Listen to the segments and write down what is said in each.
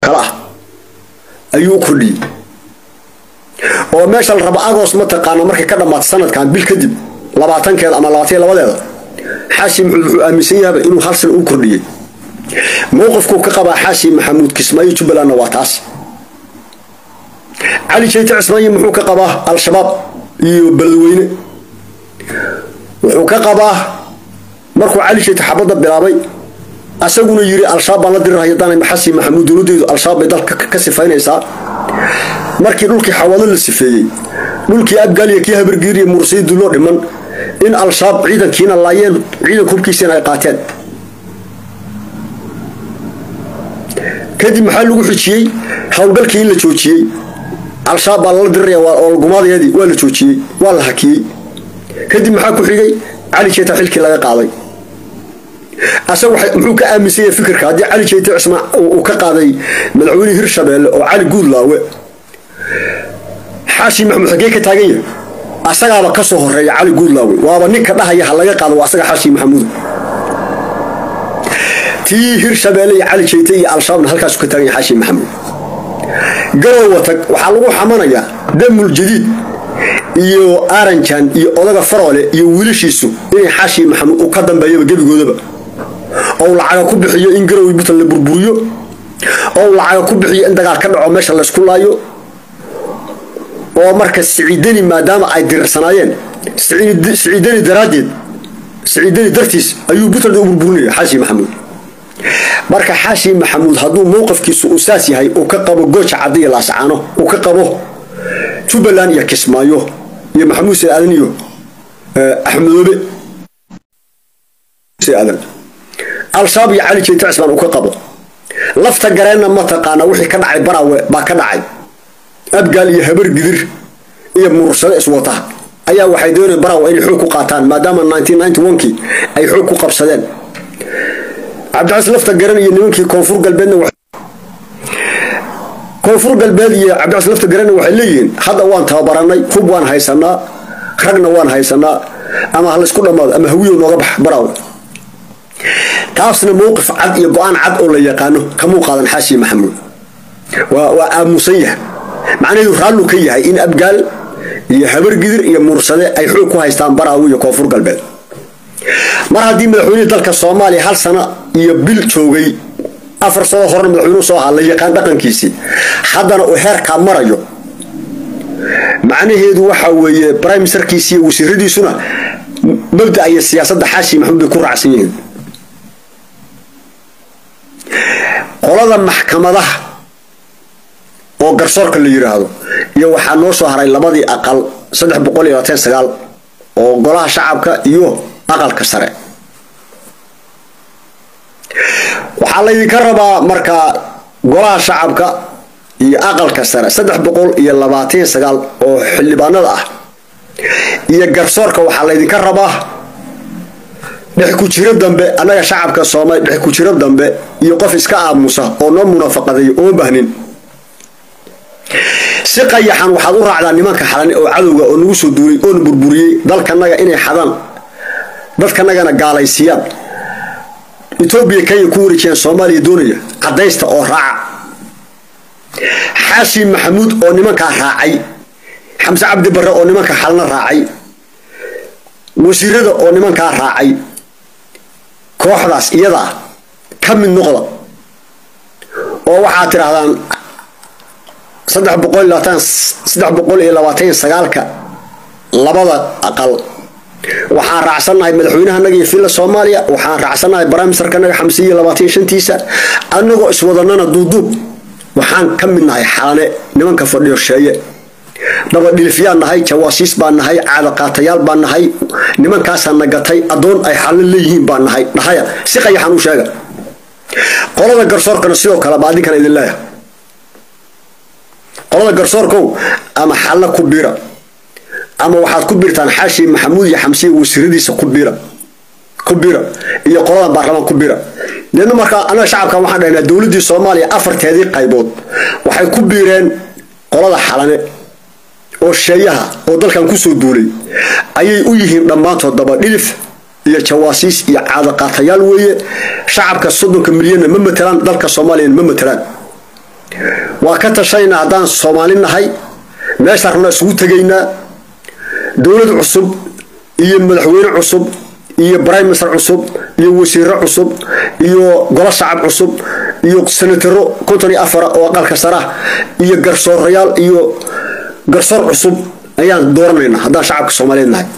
kale ah ayuu u kordhiyey oo meesha la rabo agos mataqaana markay ka dhammaato sanadkan bil kadib labaatankeeda ama labaatan labadeeda xaashi maxamuud wuxuu aaminsan yahaba inuu hal sana u kordhiyey mowqifkuu ka qabaa xaashi maxamuud kismaayo jubbalandna waa taas cali jeyte cismaayi muxuu ka qabaa al-shabaab iyo beledweyne wuxuu ka qabaa markuu cali jeyte xabadda bilaabay asaguna yiri al-shabaab baan la dirirhaya dana xasi maxamuud dowladeedu al-shabaab bay dalka ka sifaynaysaa markii dhulkii xawaalo la sifeeyey dhulkii abgaaliya kii habargiiriya mursiidu loo dhiman in al-shabaab ciidankiina laayeen ciidanka hubkiisiina ay qaateen kadib maxaa lagu xijiyey howlgalkii in la joojiyey al-shabaab baa lala diriraya oolgumaadeedii waa la joojiyey waa la hakiyey kadib maxaa ku xigay cali jeeta xilkii laga qaaday asaga muxuu ka aaminsan yahay fikirka haddii cali jeyte cismaan uu ka qaaday madaxweynihii hirshabeelle oo cali guudlaawe xaashi maxamuud xagee ka taagan yahay asagaaba ka soo horeeya cali guudlaawe waaba ninka dhahaya ha laga qaado waa asaga xaashi maxamuud tii hirshabeelle iyo cali jeyte iyo al-shabaabna halkaasu ka taagan yahay xaashi maxamuud garowa tag waxaa lagu xamanayaa damul jadiid iyo aranjan iyo odaga faroole iyo wiilashiisu inay xaashi maxamuud uu ka dambeeyaba gebigoodaba ou lacaga ku bixiyo in garowi buntland la burburiyo ou lacaga ku bixiyo in dagaal ka dhaco meesha laysku laayo oo marka siciidani maadaama ay dirirsanaayeen siciidani daraaddeed siciidani dartiis ayuu buntland u burburinaya xaashi maxamuud marka xaashi maxamuud hadduu mowqafkiisu uu saas yahay uu ka qabo gooja cadiya laasacaano uu ka qabo jubbaland iyo kismaayo iyo maxamuud said aadan iyo axmedoobe aadan al-shabaab iyo cali jeyte cismaan uu ka qabo lafta gareenna mataqaana wixii ka dhacay baraawe baa ka dhacay abgaal iyo habar gidir iyo murursado iswata ayaa waxay doonayeen baraawe inay xoog ku qaataan maadaama kii ay xoog ku qabsadeen cabdicas lafta garan iyo nimankii koonfur galbeedna koonfur galbeed iyo cabdicas lafta garanna waxay leeyihiin hadda waan tababaranay hub waan haysanaa ragna waan haysanaa ama halaysku dhammaado ama hawiyo nooga bax baraawe taasna mowqif cad iyo go-aan cad oo la yaqaano kamuu qaadan xaashi maxamuud waa aamusan yahay macnaheedu raallu ka yahay in abgaal iyo habargidir iyo mursade ay xoog ku haystaan baraawe iyo koonfur galbeed mar haddii madaxweynihii dalka soomaaliya hal sano iyo bil joogay afar sano horena madaxweynuhu soo ahaa la yaqaan dhaqankiisii haddana uu heerkaa marayo macnaheedu waxa weeye brime ministerkiisi iyo wasiiradiisuna mabda iyo siyaasadda xaashi maxamuud bay ku raacsan yihiin qolada maxkamadaha oo garsoorka la yiraahdo iyo waxaa noo soo haray labadii aqal saddex boqol iyo labaatan sagaal oo golaha shacabka iyo aqalka sare waxaa laydinka rabaa markaa golaha shacabka iyo aqalka sare saddex boqol iyo labaatan sagaal oo xildhibaanada ah iyo garsoorka waxaa laydinka rabaa dhex ku jiro dambe annaga shacabka soomaali dhex ku jiro dambe iyo qof iska aamusa oo noo munafaqaday ooma bahnin si qayaxan waxaad u raacdaa nimanka xalani oo cadowga oo nagu soo duulay oona burburiyey dalkanaga inay xadaan dadkanagana gaalaysiiyaan etoobiya kenya ku wareejiyaan soomaaliya doonaya cadaysta oo raaca xaashi maxamuud oo nimankaa raacay xamse cabdi barre oo nimanka xalna raacay wasiirada oo nimankaa raacay kooxdaas iyadaa ka mid noqda oo waxaad tidhaahdaan saddex boqol iyo labaatan saddex boqol iyo labaatan iyo sagaalka labada aqal waxaan raacsannahay madaxweynahanaga iyo villa soomaaliya waxaan raacsannahay baramisterkanaga xamse iyo labaatan iyo shantiisa annagoo iswadanana duuduub waxaan ka mid nahay xalane nimanka fadhiyo sheeye dabadhilifyaan nahay jawaasiis baan nahay caadaqaatayaal baan nahay nimankaasaa nagatay addoon ay xallo leeyihiin baan nahay dhahaya si qayaxan u sheega qolada garsoorkana sidoo kale baa adinkan idin leeyahay qolada garsoorkow ama xallo ku biira ama waxaad ku biirtaan xaashi maxamuud iyo xamsiya wasiiradiisa ku biira ku biira iyo qoladan baarlamaan ku biira deedna markaa anaga shacabkan waxaan dhahnaa dowladdii soomaaliya afarteedii qaybood waxay ku biireen qolada xalane oo sheeyaha oo dalkan kusoo duulay ayay u yihiin dhammaantood dabadhilif iyo jawaasiis iyo caadaqaatayaal weeye shacabka soddonka milyanna ma matelaan dalka soomaaliyana ma matelaan waa ka tashaynaa haddaan soomaali nahay meeshaan rabnaa isugu tegaynaa dowlad cusub iyo madaxweyne cusub iyo brime minister cusub iyo wasiiro cusub iyo golo shacab cusub iyo senataro konton iyo afara oo aqalka sarah iyo garsoorayaal iyo garsoor cusub ayaan dooranaynaa haddaan shacabka soomaaliyeed nahay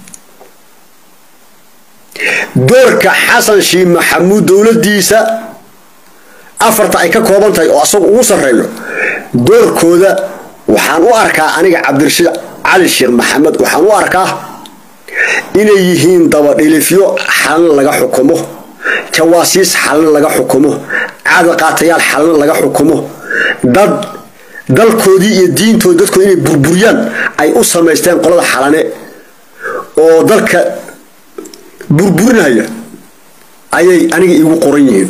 doorka xasan shiih maxamuud dowladiisa afarta ay ka kooban tahay oo asagu ugu sarreeyo doorkooda waxaan u arkaa aniga cabdirashiid cali sheekh maxamed waxaan u arkaa inay yihiin dabadhilifyo xalna laga xukumo jawaasiis xalna laga xukumo caadaqaatayaal xalna laga xukumo dad dalkoodii iyo diintoodi dadkoodi inay burburiyaan ay u samaysteen qolada xalane oo dalka burburinaya ayay aniga iigu qoran yihiin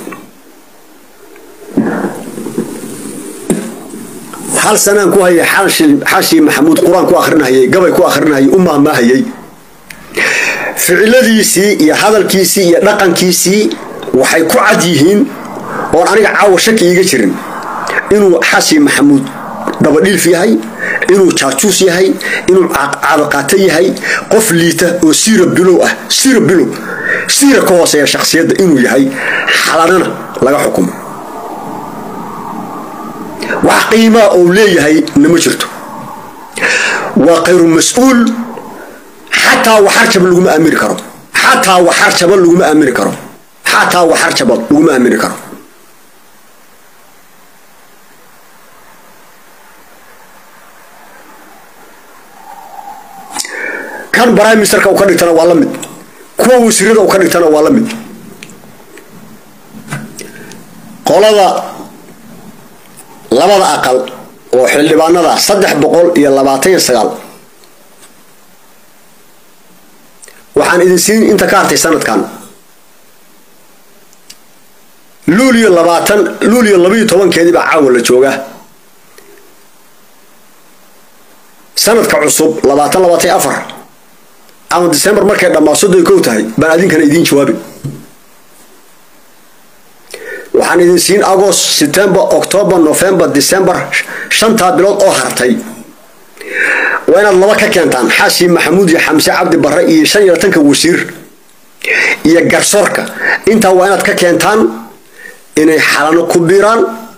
hal sanaan ku hayay xashi maxamuud qur-aan ku akhrinahayay gabay ku akhrinahayay u maahmaahayay ficiladiisii iyo hadalkiisii iyo dhaqankiisii waxay ku cad yihiin oon aniga caawa shaki iiga jirin inuu xashi maxamuud dabadhiilf yahay inuu jaajuus yahay inuu caadaqaato yahay qof liita oo siira bilow ah siira bilow siira ka hooseeya shakhsiyadda inuu yahay xalanana laga xukumo wax qiimaa ou leeyahay nama jirto waa khayru mas-uul xataa waxarjaba laguma aamini karo xataa waxarjaba laguma aamini karo xataa waxarjaba laguma aamini karo kan prime ministerka u ka dhigtana waa la mid kuwa wasiirada u ka dhigtana waa la mid qolada labada aqal oo xildhibaanada saddex boqol iyo labaatan iyo sagaal waxaan idin siin inta ka hartay sanadkan luuliyo labaatan luuliyo labaiyo tobankeedii baa caawa la joogaa sanadka cusub labaatan labaatan iyo afar ama december markay dhammaa soddon kow tahay baan adinkana idiin jawaabi waxaan idin siin agost september october november december shantaa bilood oo hartay waa inaad laba ka keentaan xaashi maxamuud iyo xamse cabdi barre iyo shan iyo labatanka wasiir iyo garsoorka intaa waa inaad ka keentaan inay xalano ku biiraan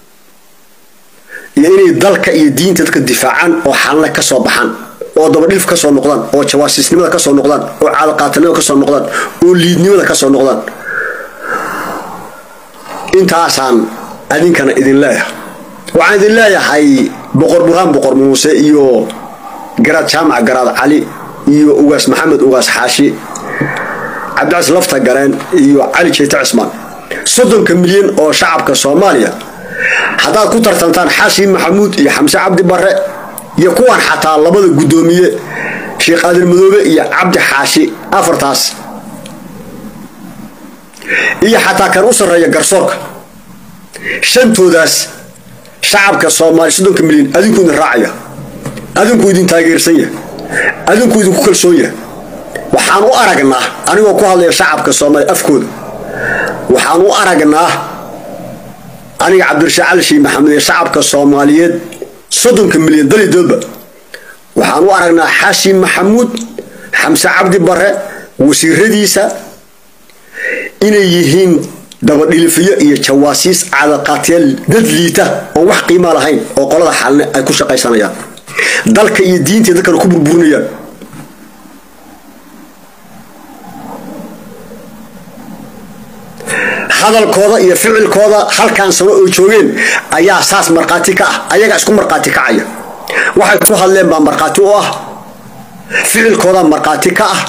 iyo inay dalka iyo diinta dadka difaacaan oo xalana ka soo baxaan oo dabadhiif ka soo noqdaan oo jawaasiisnimada ka soo noqdaan oo caadaqaatanimada ka soo noqdaan oo liidnimada ka soo noqdaan intaasaan adinkana idin leeyahay waxaan idin leeyahay boqor burhaan boqor muuse iyo garaad jaamac garaad cali iyo ugaas maxamed ugaas xaashi cabdicas lafta gareen iyo cali jeyte cismaan soddonka milyan oo shacabka soomaaliya haddaad ku tartantaan xaashi maxamuud iyo xamse cabdi barre iyo kuwan xataa labada guddoomiye sheekh aadan madoobe iyo cabdi xaashi afartaas iyo xataa kan u sarreeya garsoorka shantoodaas shacabka soomaaliya soddonka milyan adinku idin raacaya adinku idin taageersan yahay adinku idinku kalsoon yahay waxaan u aragnaa anigoo ku hadlaya shacabka soomaaliya afkooda waxaan u aragnaa aniga cabdirashiid cali shiih maxamed ee shacabka soomaaliyeed soddonka milyan dalidoodba waxaan u aragnaa xaashi maxamuud xamse cabdi bare wasiiradiisa inay yihiin dabadhilifiyo iyo jawaasiis cadaqaatyaal dad liita oon wax qiima lahayn oo qolada xalne ay ku shaqaysanayaan dalka iyo diinta dadkana ku burburinayaan hadalkooda iyo ficilkooda halkan sano oo joogeen ayaa saas markhaati ka ah ayagaa isku markhaati kacaya waxay ku hadleen baa markhaati u ah ficilkooda markhaati ka ah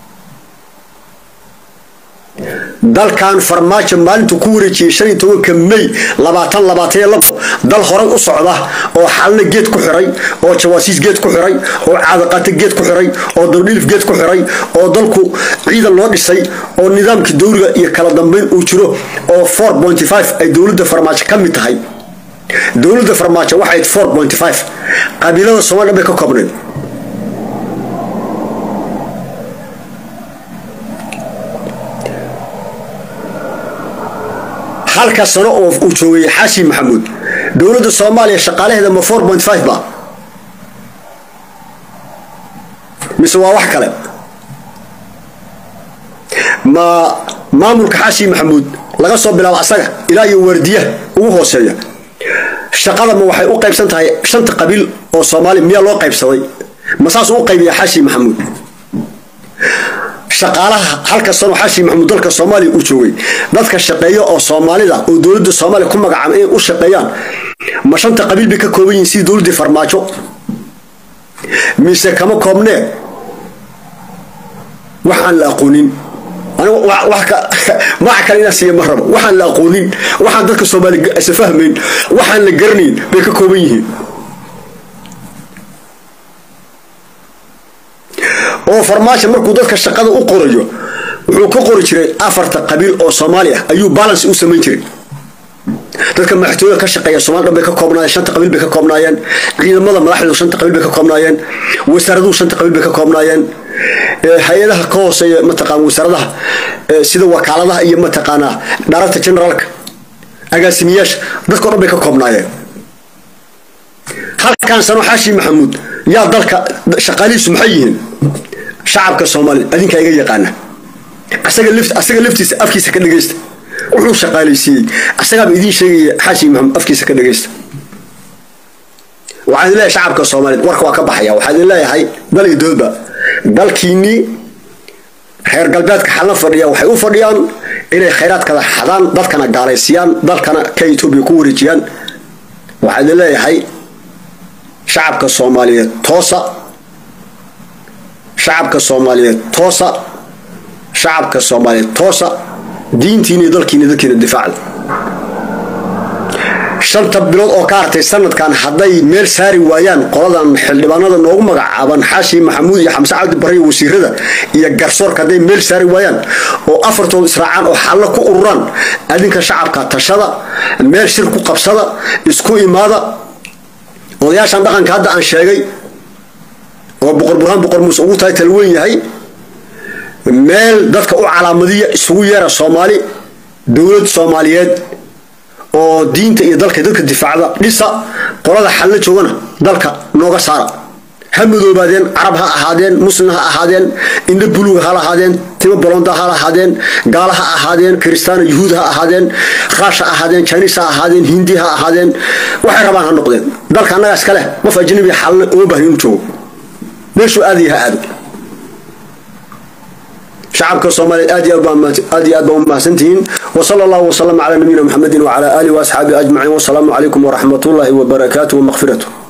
dalkan farmaajo maalintuu ku wareejiyey shan iyo tobanka may labaatan labaatan iyo labo dal horay u socda oo xalna geed ku xiray oo jawaasiis geed ku xiray oo caadaqaate geed ku xiray oo dabdhilif geed ku xiray oo dalku ciidan loo dhisay oo nidaamkii dowliga iyo kala dambeyn uu jiro oo four pointy five ay dowladda farmaajo ka mid tahay dowladda farmaajo waxay four pointy five qabiilada soomaliya bay ka koobnayd halka sano oo uu joogay xaashi maxamuud dowladda soomaaliya shaqaalaheeda ma four point five ba mise waa wax kale ma maamulka xaashi maxamuud laga soo bilaabo asaga ilaa iyo waardiyaha ugu hooseeya shaqada ma waxay u qaybsan tahay shanta qabiil oo soomaali miyaa loo qaybsaday ma saas u qaybiya xaashi maxamuud shaqaalaha halka sano xaashi maxamuud dalka soomaaliya uu joogay dadka shaqeeya oo soomaalida oo dowladda soomaaliya ku magacaaba inay u shaqeeyaan ma shanta qabiil bay ka kooban yihiin sidii dowladdii farmaajo mise kama koobnee waxaan la aqoonin maca kale inaan siiya ma rabo waxaan la aqoonin waxaan dadka soomaali isa fahmayn waxaan la garanayn bay ka kooban yihiin oo farmaajo markuu dadka shaqada u qorayo wuxuu ka qori jiray afarta qabiil oo soomaali ah ayuu balance u samayn jiray dadka madaxtooyada ka shaqeeya somaali dhan bay ka koobnaayeen shanta qabiil bay ka koobnaayeen ciidamada madaxdoodu shanta qabiil bay ka koobnaayeen wasaaraduhu shanta qabiil bay ka koobnaayeen hay-adaha ka hooseeya mataqaan wasaaradaha sida wakaaladaha iyo mataqaanaa director generaalka agaasimiyaasha dadkao dhan bay ka koobnaayeen halkan sano xaashi maxamuud yaa dalka shaqaalihiisu maxay yihiin shacabka soomaaliya adinkaa iga yaqaana asaga laftiisa afkiisa ka dhegaysta wuxuu shaqaalaysiiyey asagaaba idiin sheegaya xaashi maxamuud afkiisa ka dhegaysta waxaan idin leeyahay shacabka soomaaliyeed warka waa ka baxaya waxaan idin leeyahay dal iyo doodba dalkiinnii reer galbeedka xalna fadhiya waxay u fadhiyaan inay khayraadkada xadaan dadkana gaalaysiyaan dalkana ka etoobiya ku wareejiyaan waxaan idin leeyahay shacabka soomaaliyeed toosa shacabka soomaaliyeed toosa shacabka soomaaliyeed toosa diintiina iyo dalkiina dadkiina difaacda shanta bilood oo ka hartay sanadkan hadday meel saari waayaan qoladan xildhibaanada noogu magacaaban xaashi maxamuud iyo xamse cabdi barre iyo wasiirada iyo garsoorka hadday meel saari waayaan oo afartood israacaan oo xallo ku ururaan adinka shacabka tashada meel shir ku qabsada isku imaada odayaashan dhaqanka hadda aan sheegay oo boqor burhaan boqor muuse ugu tahay talweyn yahay meel dadka u calaamadiya isugu yeera soomaali dowlad soomaaliyeed oo diinta iyo dalka dadka difaacda dhisa qolada xalla joogana dalka nooga saara ha madoobaadeen carab ha ahaadeen muslim ha ahaadeen indho buluug ha lahaadeen timo bolonda ha lahaadeen gaala ha ahaadeen kiristaano yuhuud ha ahaadeen raash ha ahaadeen jiniis ha ahaadeen hindi ha ahaadeen waxay rabaan ha noqdeen dalka annagaa iska leh qof ajnabi xalna uma baahni inu joogo meeshuu aadaya ha aado shacabka soomaaliyeed aad iyo aad iyo aad baa umahadsantihiin وصلى الله وسلم على نبينا محمد وعلى آله وأصحابه أجمعين والسلام عليكم ورحمة الله وبركاته ومغفرته